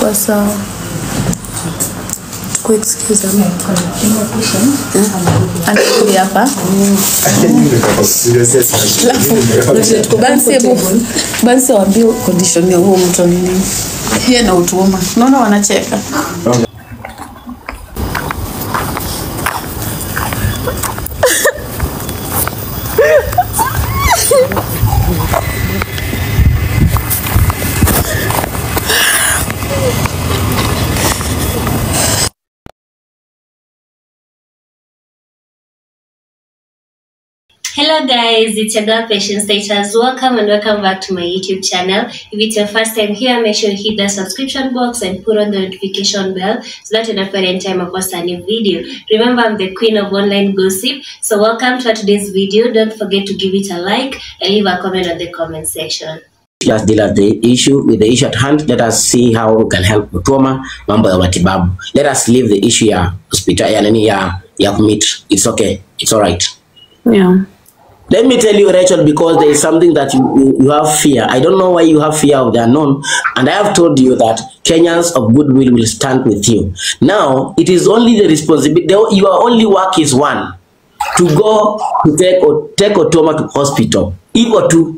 Kwa sawa. Kwa excuse me. Anakuja hapa. Bansi hebu Bansi waambie condition ya huo mtu ni nini. Yeye na utuuma. Unaona wanacheka. Hello guys, it's your girl Patience Status. Welcome and welcome back to my YouTube channel. If it's your first time here, make sure you hit the subscription box and put on the notification bell so that you don't miss any time I post a new video. Remember, I'm the queen of online gossip. So welcome to today's video. Don't forget to give it a like and leave a comment on the comment section. Let's deal with the issue with the issue at hand. Let us see how we can help Mutoma mambo ya matibabu. Let us leave the issue ya hospital ya nini ya ya commit. It's okay. It's all right. Yeah. Let me tell you, Rachel, because there is something that you, you, you have fear. I don't know why you have fear of the unknown. And I have told you that Kenyans of goodwill will stand with you. Now, it is only the responsibility, the- your only work is one, to go to take, o- take Otoma to hospital. Hivyo tu.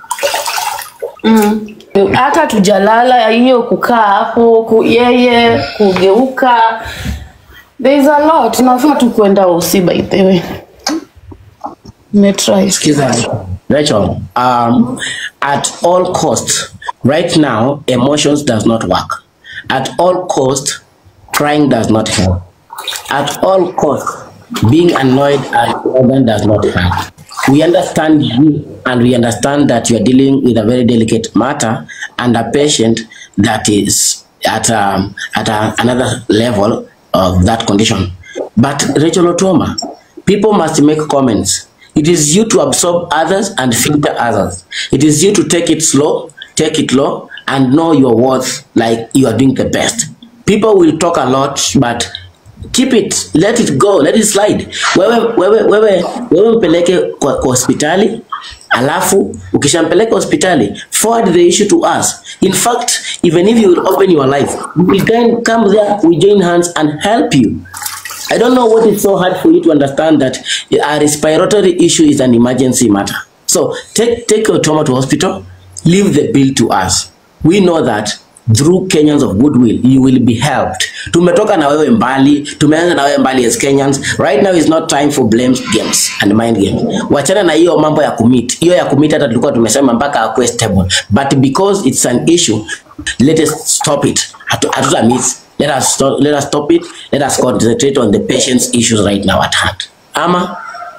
hata tujalala hiyo kukaa hapo ku, yeye kugeuka there is a lot tunafaa tu kwenda usi by the way metry Sikiza, Rachel, um, at all cost, right now, emotions does not work. At all cost, crying does not help. At all cost, being annoyed at organ does not help. We understand you and we understand that you are dealing with a very delicate matter and a patient that is at, um, at a, another level of that condition. But Rachel Otoma, people must make comments. It is you to absorb others and filter others. It is you to take it slow, take it low, and know your worth like you are doing the best. People will talk a lot, but keep it, let it go, let it slide. Wewe, wewe, wewe, wewe mpeleke kwa, kwa hospitali alafu ukishampeleka hospitali forward the issue to us in fact even if you will open your life we can come there we join hands and help you I don't know what is so hard for you to understand that a respiratory issue is an emergency matter. So take take your trauma to hospital, leave the bill to us. We know that through Kenyans of goodwill you will be helped. Tumetoka na wewe mbali, tumeanza na wewe mbali as Kenyans. Right now is not time for blame games and mind games. Wachana na hiyo mambo ya commit. Hiyo ya commit hata tulikuwa tumesema mpaka akuwe stable. But because it's an issue, let us stop it. Hatu- Hatuta miss. Let us stop, let us stop it. Let us concentrate on the patient's issues right now at hand. Ama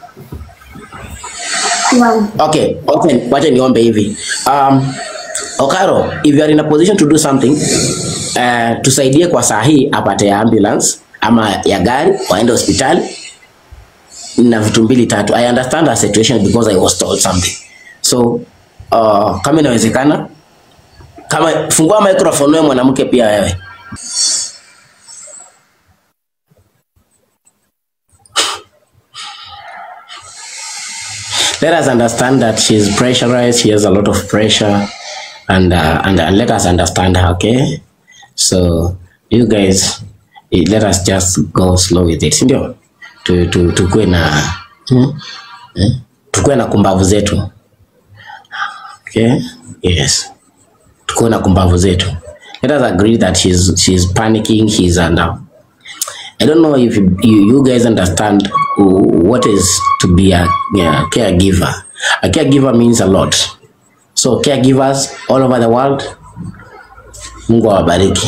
okay, okay, wacha niombe hivi. Um, Okaro, if you are in a position to do something, uh, tusaidie kwa saa hii apate ya ambulance ama ya gari waende hospitali na vitu mbili tatu. I understand the situation because I was told something. So uh, kama inawezekana, kama fungua microphone wewe mwanamke pia wewe. let us understand that she's pressurized. She has a lot of pressure, and uh, and, uh, let us understand her. Okay, so you guys, eh, let us just go slow with it, sindio? Tu, tu, tukue na hmm? eh? tukue na kumbavu zetu. Okay, yes, tukue na kumbavu zetu. Let us agree that she's she's panicking. He's under I don't know if you, you guys understand what is to be a, yeah, caregiver. A caregiver means a lot. So caregivers all over the world, Mungu awabariki.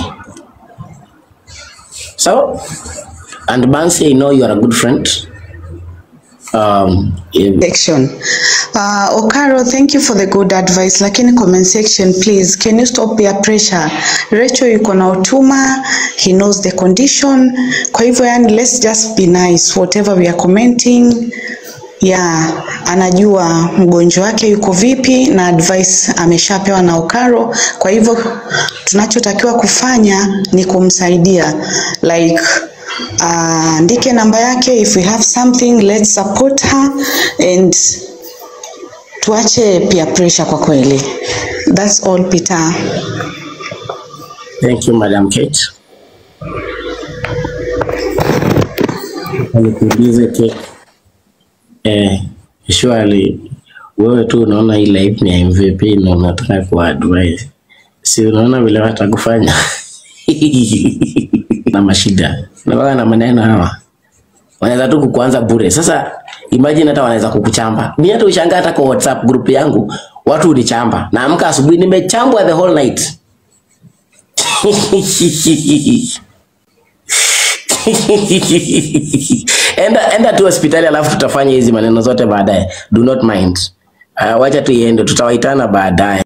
So, and Bansi, I know you are a good friend. Um, if- section. Uh, Okaro, thank you for the good advice, lakini comment section please, can you stop peer pressure? Rachel yuko na utuma, he knows the condition. Kwa hivyo yani, let's just be nice whatever we are commenting. Yeah, anajua mgonjwa wake yuko vipi na advice ameshapewa na Okaro. Kwa hivyo tunachotakiwa kufanya ni kumsaidia like andike namba yake if we have something let's support her and tuache peer pressure kwa kweli that's all Peter Thank you, Madam Kate. Nikuulize Kate. Eh, surely wewe tu unaona hii live ni ya MVP na unataka kuadvise. Si unaona vile watakufanya? na mashida. Na wao na maneno hawa. Wanaweza tu kukuanza bure. Sasa imagine hata wanaweza kukuchamba. Mimi hata ushangaa hata kwa WhatsApp group yangu watu unichamba. Naamka asubuhi nimechambwa the whole night. enda, enda tu hospitali alafu tutafanya hizi maneno zote baadaye. Do not mind. Uh, wacha tu iende, tutawaitana baadaye.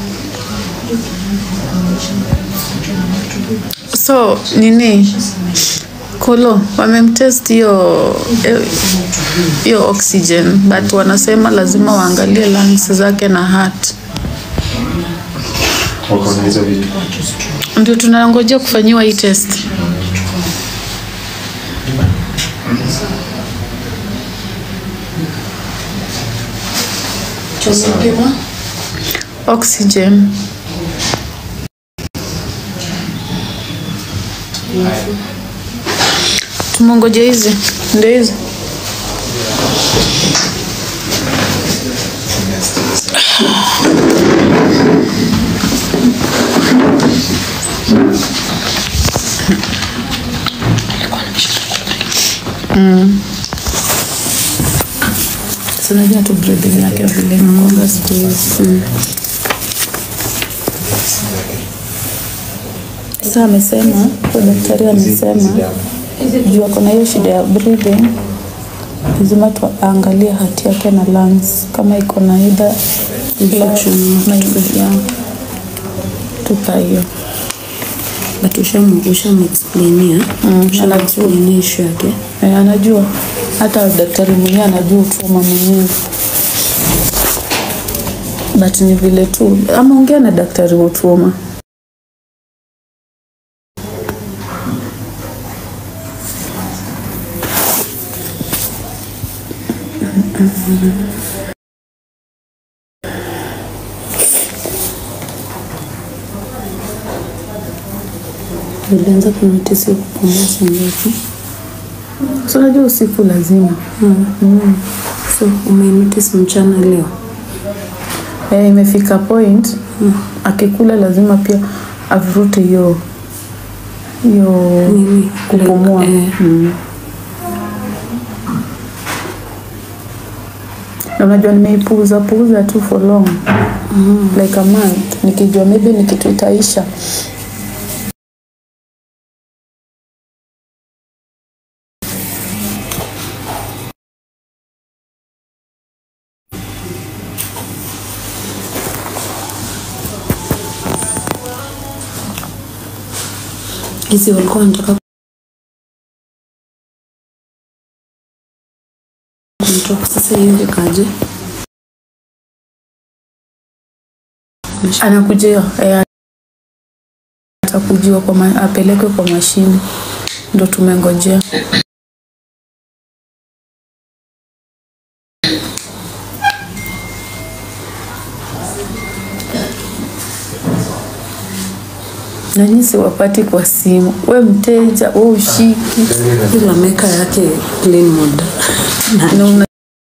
So nini Kolo wamemtest hiyo eh, hiyo oxygen but wanasema lazima waangalie lungs zake na heart. wako na hizo vitu Ndio tunangojea kufanyiwa hii test. Oxygen. Tumongoje hizi ndio hizi. Sinajua tu breathing yake vile inakuanga siku hizi. Sasa amesema, huyo daktari amesema juu ako na hiyo shida ya breathing, lazima tuangalie hati yake na lungs kama iko na either infection na ya tupa hiyo. but ushamu ushamexplainia Mm, ushamexplainia issue yake Eh, anajua hata daktari mwenyewe anajua utuma mwenyewe but ni vile tu ama ongea na daktari wa utuma ulianza kunotisi kupumua sangapi so unajua usiku lazima so umenotice mchana leo eh, imefika point akikula lazima pia avurute hiyo hiyo nini kupumua eh, mm. na unajua nimeipuuza puuza tu for long mm. like a month nikijua maybe ni kitu itaisha hizi walikuwa wanataka kumtoka sasa hiyo ikaje anakujiwa eh, atakujiwa kwa ma, apelekwe kwa mashine ndo tumengojea nanyi siwapati kwa simu we mteja we ushiki ila meka yake clean mode na una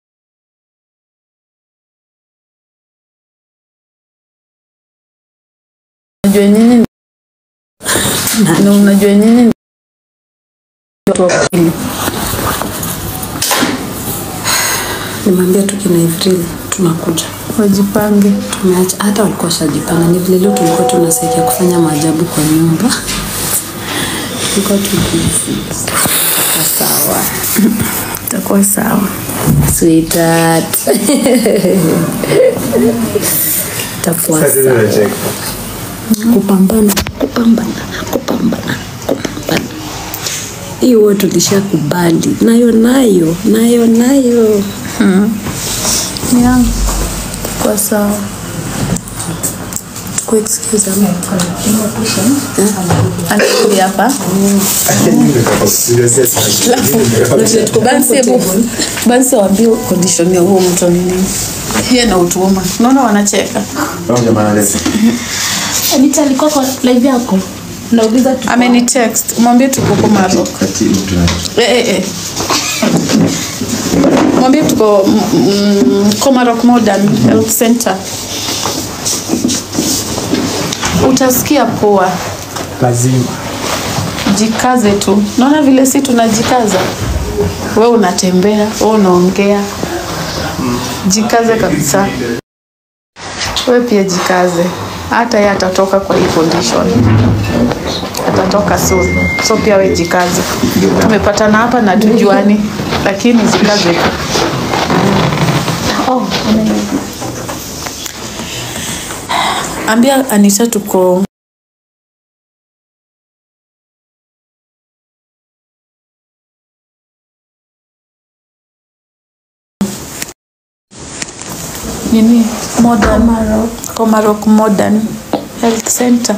unajua nyinyi na unajua nyinyi ni watu wa kweli nimwambia tu kina Ivril tunakuja wajipange tumeacha hata walikuwa shajipanga ni vile leo tulikuwa tunasaidia kufanya maajabu kwa nyumba tulikuwa tukizi sawa itakuwa sawa sweetheart itakuwa Sasa sawa unacheka. kupambana kupambana kupambana kupambana hiyo tulishakubali nayo nayo nayo nayo yeah. itakuwa sawa Kwa excuse ama anakuja hapa Serious, yes. Bansi hebu Bansi waambie condition ya huo mtu ni nini yeye na utuma unaona wanacheka Huyo jamaa analeta. Anita alikuwa kwa live yako nauliza tuko- ameni text mwambie tuko Komarok eh, eh, eh. mwambie tuko mm, mm, Komarok Modern Health Center utasikia poa lazima jikaze tu naona vile si tunajikaza we unatembea we unaongea jikaze kabisa we pia jikaze hata ye atatoka kwa hii condition atatoka soon so pia we jikaze tumepatana hapa na tujuani lakini jikaze tu oh, ambia anita tuko nini modern Komarok Modern Health Center.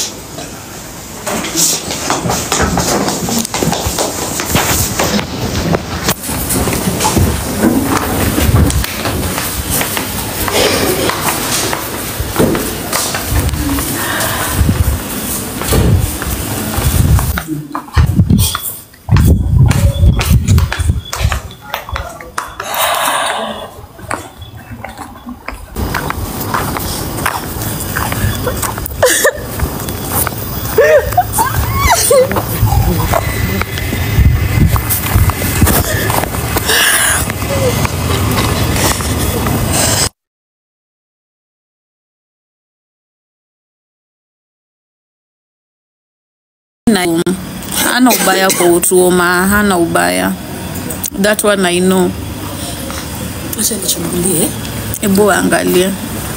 na hana ubaya kwa utuoma, hana ubaya. That one I know. Acha nichungulie. Hebu angalie.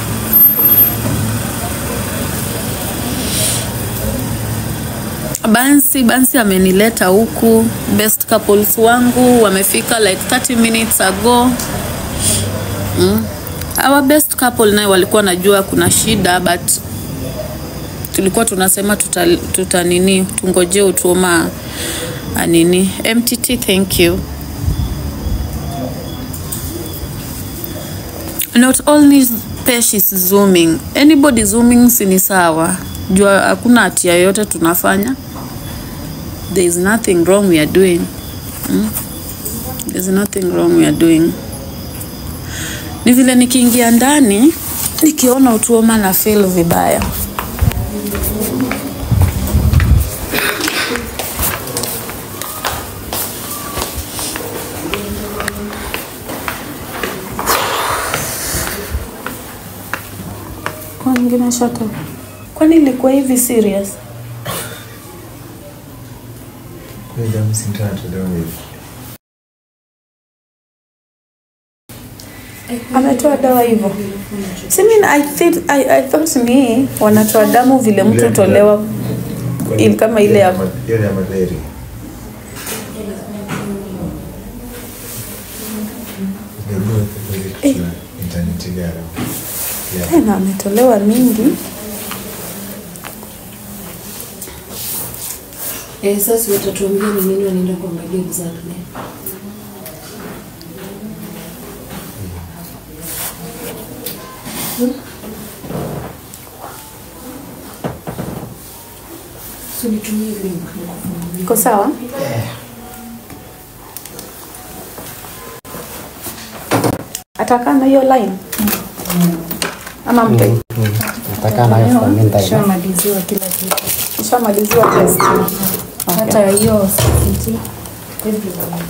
Bansi, Bansi amenileta huku. Best couples wangu wamefika like 30 minutes ago. Mm. Our best couple naye walikuwa najua kuna shida but tulikuwa tunasema tuta, tuta nini tungoje utuma nini MTT thank you not only Pesh is zooming anybody zooming si ni sawa jua hakuna hatia yoyote tunafanya there is nothing wrong we are doing hmm? there is nothing wrong we are doing ni vile nikiingia ndani nikiona utuoma na feel vibaya Kwa nyingine shut up. Kwani ilikuwa hivi serious? Ametoa dawa hivyo. Si mimi I think I, I thought ni wanatoa damu vile mtu tolewa il, kama ile ya Ile ya malaria. Internet gara. Yeah. tena ametolewa mingi. Eh, sasa watatuambia ni nini wanaenda kuangalia exactly. Hmm? So nitumie link nikufungulie. Iko sawa? Atakaa na hiyo line ama mpe nataka nayo kwa minda ina Shamaliziwa kila kitu. ushamaliziwa test. Hata hiyo CCT, everything.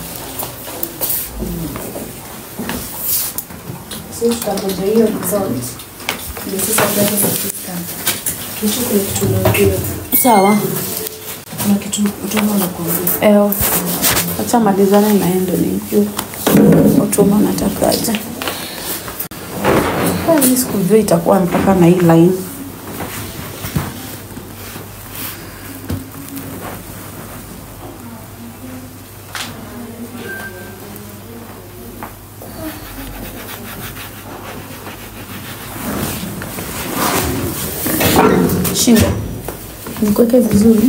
So tutangoja hiyo result. Ndio sasa gari za system. Kesho kuna kitu naambiwa. Sawa. Kuna kitu utoma nakuambia. Eh, acha malizane na yeye ndo nijue utuma natakaje. Ah, Mimi sikujua itakuwa mpaka na hii line. Shinda, nikuweke vizuri.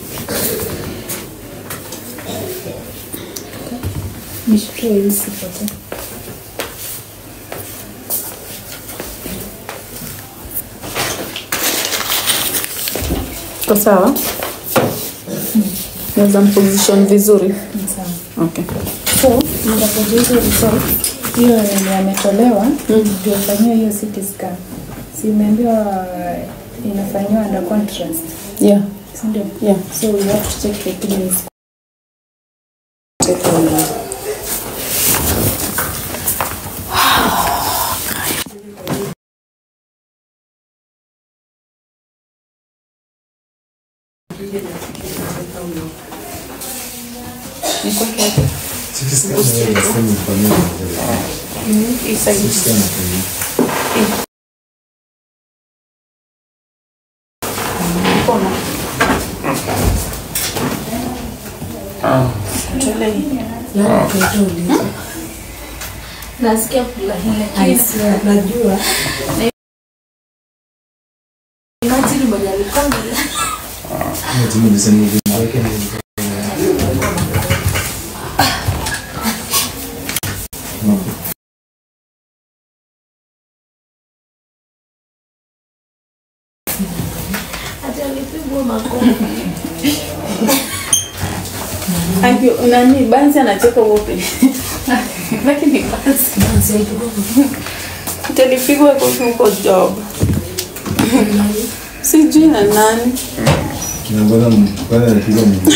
Nishikie ili sipotee. Iko sawa? Naweza mposition vizuri. Sawa. Okay. So, mtapoje hizo results, hiyo yenye ametolewa ndio fanyiwa hiyo CT scan. Si imeambiwa inafanyiwa under contrast, Yeah. si ndio? Yeah. So you have to check the kidneys. Sisi scan hiyo inasema ifanywe. Sisi scan ifanywe. Nasikia kulahila kisa. Najua. Imagine mwenye alikuwa Hiyo timu ilisema hivi. Thank you. Nani Bansi anacheka wote. Lakini Bansi. Utalipigwa kofi huko job. Sijui na nani. Kinaongoza kwanza anapiga mguu.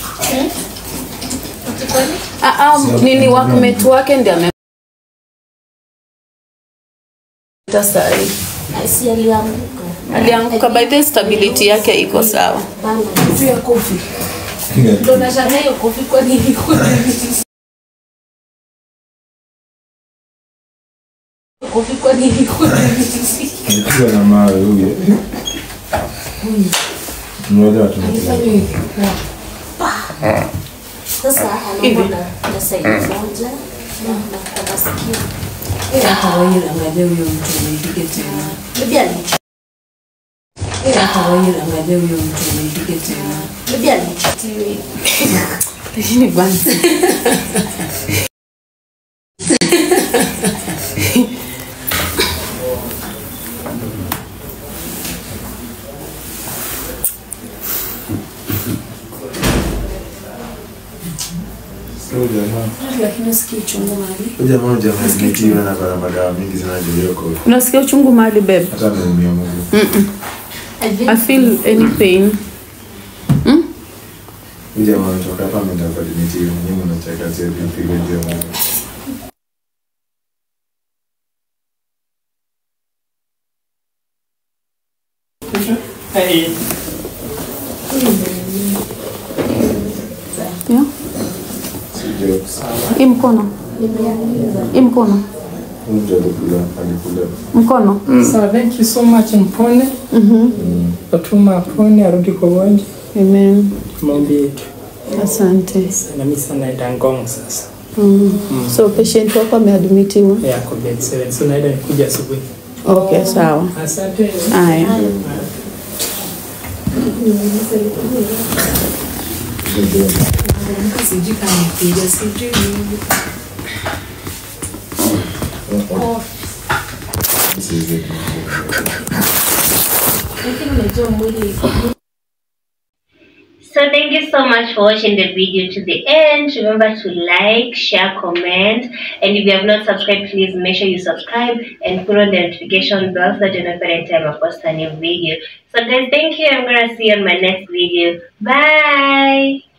Ah, ah, nini workmate wake ndiye ame sahi. Si alianguka. Alianguka by the stability yake iko sawa. Bana, juu ya kofi. Ndo nashangaa hiyo kofi kwa nini ilikuwa kofi kwa nini ilikuwa Alipigwa na mawe huyo. Mmoja wa tunapiga. Sasa anaumwa na na side moja na na kwa masikio. Hata wewe angalia huyo mtu unaipige tena. Bibi alicho. Hata wewe angalia huyo mtu unaipige tena. Bibi alicho. Lakini Bansi. Huyo jamaa. Lakini usikii uchungu mahali. Huyo jamaa hujamedimitiwa na kuna madawa mingi zinajilioko. Unasikia uchungu mahali babe? Hata ameumia mguu. I feel any pain. Huyo jamaa ametoka hapa ameenda kwa dimitiwa. Nyinyi mnacheka sio kupigwa ndio mguu. Yeah. Si jokes. Hii mkono. Hii mkono. Huyu mtu alikula alikula. Mkono. So thank you so much Mpone. Fatuma apone arudi kwa uwanja. Amen. Maombi yetu. Asante. Na mimi sana naenda Ngong sasa. So patient wako ameadmitiwa. Ya kwa bed 7. So naenda nikuja asubuhi. Okay, sawa. Asante. Haya. Sijui kama nipiga, sijui nini. This is it. Lakini unajua mwili So thank you so much for watching the video to the end. Remember to like, share, comment, and if you have not subscribed, please make sure you subscribe and put on the notification bell so that you know every time I post a new video. So guys, thank you. I'm gonna see you on my next video. Bye.